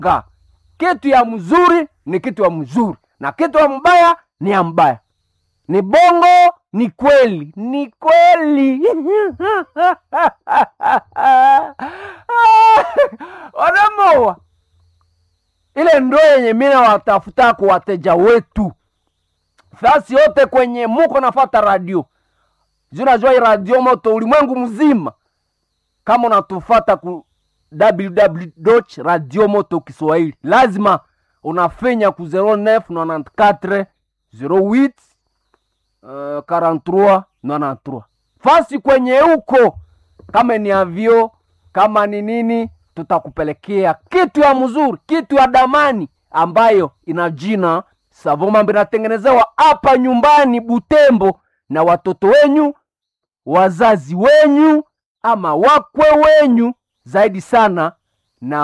Ga. kitu ya mzuri ni kitu ya mzuri na kitu ya mbaya ni ya mbaya ni bongo ni kweli ni kweli wanamoa ile ndo yenye mina watafuta kwa wateja wetu fasi yote kwenye muko nafata radio zinajua radio moto ulimwengu mzima kama unatufata ku www radio moto kiswahili lazima unafenya ku 0994 08 uh, 43 93 fasi kwenye huko kama ni avio kama ni nini tutakupelekea kitu ya mzuri kitu ya damani ambayo ina jina savomambo inatengenezewa hapa nyumbani butembo na watoto wenyu wazazi wenyu ama wakwe wenyu zaidi sana na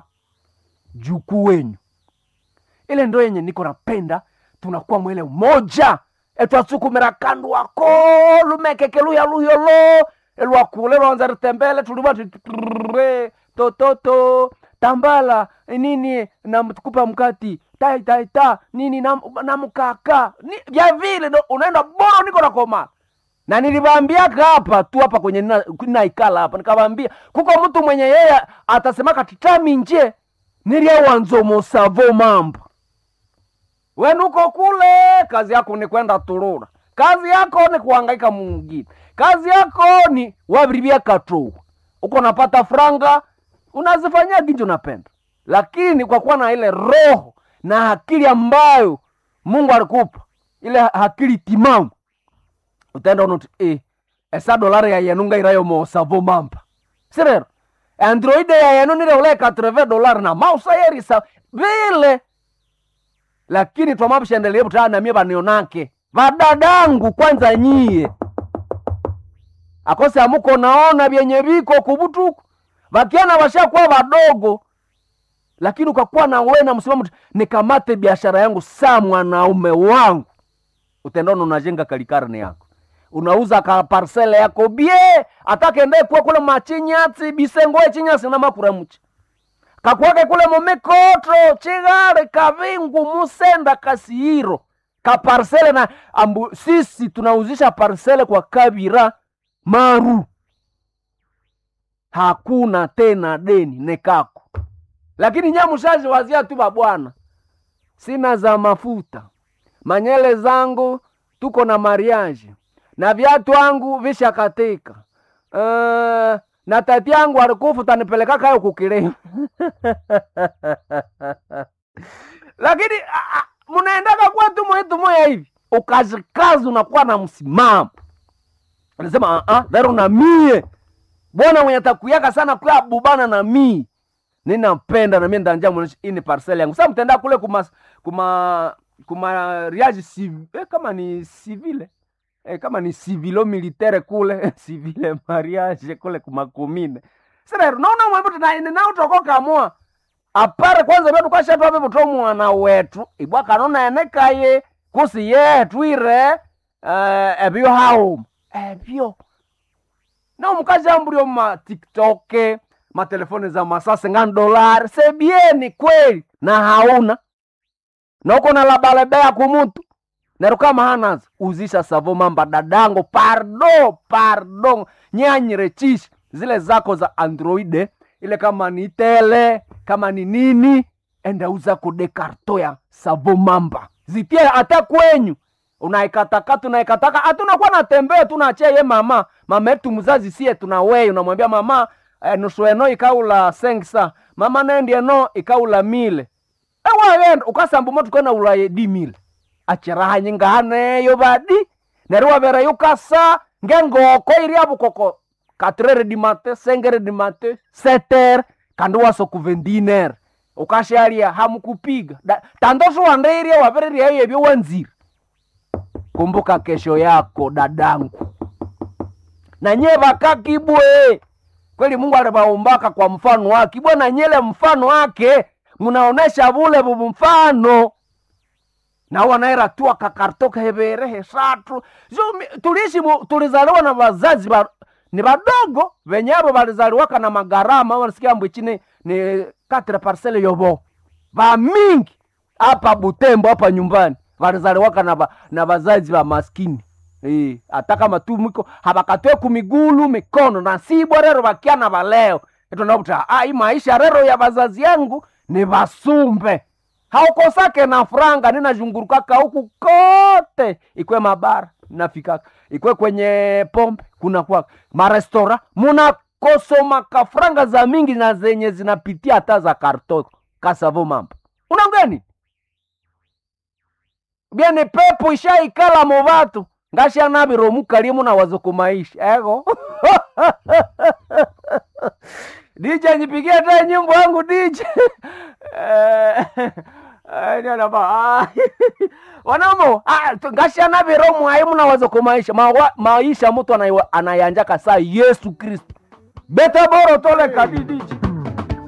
wajukuu wenyu ile ndo yenye niko napenda tunakuwa mwele umoja etwasukumira kandu wako lumekeke luya luyolo elwakule lwanza ritembele tulima tutre tototo tambala nini namtukupa mkati tai tai ta nini na, na mkaka ni, vya vile ndo unaenda boro niko nakoma na niliwaambiaka hapa tu hapa kwenye nina- naikala hapa nikawambia kuko mtu mwenye yeye atasemaka titami nje nilyawanzomosavo mambo wenuko kule kazi yako ni kwenda turura kazi yako ni kuhangaika mungine kazi yako ni wavirivia katou uko napata franga unazifanyia ginji unapenda lakini kwa kuwa na ile roho na akili ambayo mungu alikupa ile akili timamu utaenda unoti eh, esa dolari yayenunga irayo mosavo mampa sirero androide yayenu nile ule 80 dolari na mausa yerisa vile lakini twamapshendelie butaa namie vanionake vadadangu kwanza nyie akose amuko naona vyenye viko kubutuku vakiana vashakuwa vadogo lakini ukakuwa na we na msimamo tu, nikamate biashara yangu saa mwanaume wangu utendona unajenga kalikarne yako unauza ka parsele yako bie atakende kuwa kule machinyatsi bisengoe chinyasi na makuramuchi kakwake kule momikotro chigare kavingu musenda kasihiro kaparsele na ambu, sisi tunauzisha parsele kwa kabira maru hakuna tena deni nekako lakini nyamushazi wazia tu babwana sina za mafuta manyele zangu tuko na mariage na viatu wangu vishakatika uh, na tati yangu alikufu tanipeleka kayo kukilema lakini ah, ah, munaendaka kuwa tu mwetu moya hivi ukazikazi unakuwa na msimamo anasema uh, uh, dhero na mie bwana mwenye takuyaka sana kwa bubana na mii ninapenda na mie ndanja mwonesha ini parcel yangu sasa mtenda kule kuma kuma kuma riage civ, eh, kama ni civile eh, kama ni civilo militaire kule civile mariage kule kumakumine sasa naona mwembe tena na utokoka mwa apare kwanza vyetu kwashatwa vivuto mwana wetu ibwa kanona enekaye kusi yetu ire uh, ebyo hauma ebyo na omukazi ambulio ma tiktok matelefoni za masase ngani dolari sebieni kweli na hauna na uko na labalebea kumutu nero kama hanazo uzisha savo mamba dadango pardo pardo nyanyire chishi zile zako za androide ile kama ni tele kama ni nini enda uza kude karto ya savo mamba zitie hata kwenyu unaikatakata unaikataka hatunakuwa natembea tunachia ye mama mama yetu mzazi sie tunawei unamwambia mama eh, nusu eno ikaula sengsa mama nendi eno ikaula mile ewayenda ukasambu motu kena ulaye di mile achiraha nyingahaneyo badi neriwa vera yukasa ngengoko iria bukoko katrere di mate sengere di mate seter kandi waso kuvendiner ukasharia hamukupiga Da- tandoso wandeiria wavereria iyo ebyo wanziri kumbuka kesho yako dadangu na nye vakakibwe kweli mungu alivaumbaka kwa mfano wake ibwe na nyele mfano wake munaonesha vule vuvu mfano na wanaera tu akakartoka hevere hesatu so, mi- tuliishi mu- tulizaliwa na wazazi ba, ni vadogo venyavo valizaliwaka na magarama wanasikia mbwichini ni katre parcele yobo vamingi hapa Butembo hapa nyumbani vanazaliwaka na, va, na vazazi va maskini Eh, hata kama tu mwiko habakatwe kumigulu mikono na sibwa rero vakiana valeo etondakuta ah, hii maisha rero ya vazazi yangu ni vasumbe haukosake na franga ninazhungurukaka huku kote ikwe mabara nafikaka ikwe kwenye pombe kuna kwa marestora munakosomaka franga za mingi na zenye zinapitia hata za karto kasavo mambo unangeni byene pepo ishaikala mu vatu ngashanaviro mukalie muna wazo maisha ego DJ nipigie hata nyimbo yangu DJ Eh, eh, niona ba ah, wanamo ah, tu- ngashanaviro mwai muna wazo maisha Mawa- maisha mtu anaiwa- anayanjaka saa Yesu Kristo beta boro tole kadi DJ